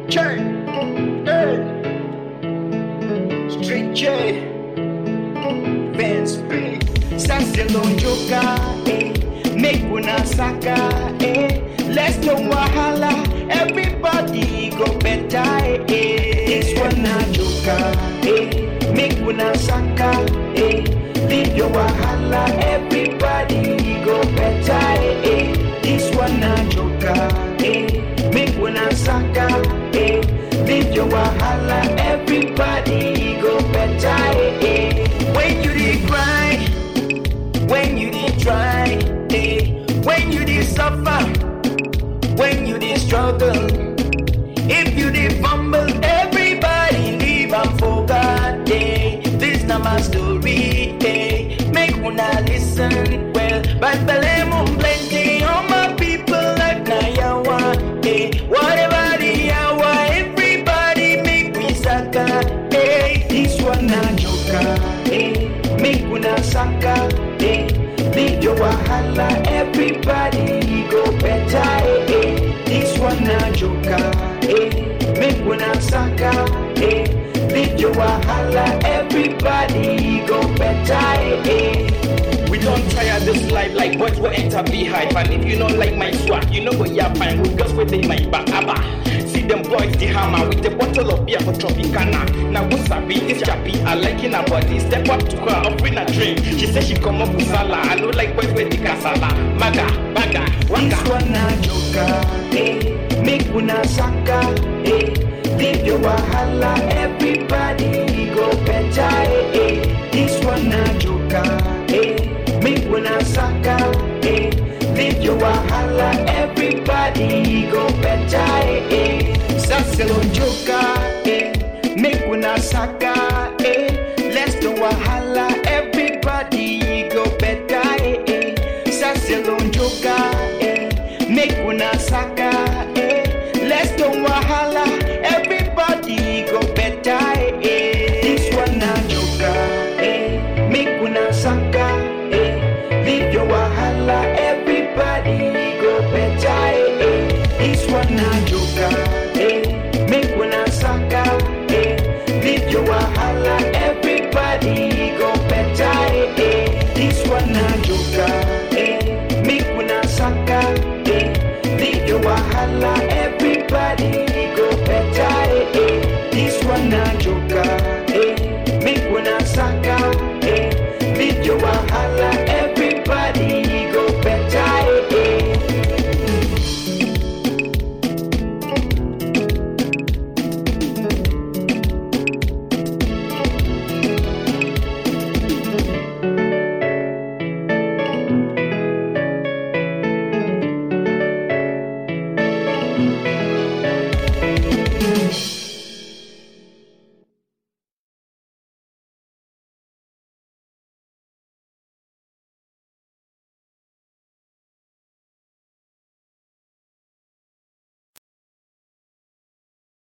J, hey, Street J, Vance B, Sasselon Joka, eh, make una saka, eh, let's no wahala, everybody go better, eh, eh. this one na Joka, eh, make una saka, eh, leave your wahala, everybody go better, eh, eh. this one na Joka, eh, make una saka, eh, leave your wahala, everybody go better, eh, eh. When you dey cry, when you dey try, eh, when you dey suffer, when you dey struggle, if you dey fumble, everybody leave am for God. Eh. This na my story, eh. make una listen well. But belle mum plenty, all my people like na yawa, eh. Whatever the yawa, everybody make me saka, eh. This one na joka, eh. Make una saka, eh. Leave your wahala, everybody go better, eh. eh. This one na joka, eh. Make una saka, eh. Leave your wahala, everybody go better, eh. eh. We don't tire this life like boys will enter beehive And if you don't like my swag, you know go yeah fine with girls within my back abba See them boys the hammer with a bottle of beer for Tropicana Now what's sabi this chappy, I like in her body Step up to her, offering a drink She said she come up with sala I know like boys with the casala Maga, baga, This waka one na joka, eh. Make una saka, eh. Leave your wahala, everybody go better, eh. eh. This one na joka, eh. Make una saka, eh. Leave your wahala, everybody go better, eh. eh. Saselo joka, eh. Make una saka, eh. Let's do wahala, everybody go better, eh. eh. Saselo joka, eh. Make una saka, eh. Let's do wahala, everybody go better, eh. eh. This one na joka, eh. Make una saka, eh. Leave your wahala, everybody go better, eh. eh. This one na joka, eh.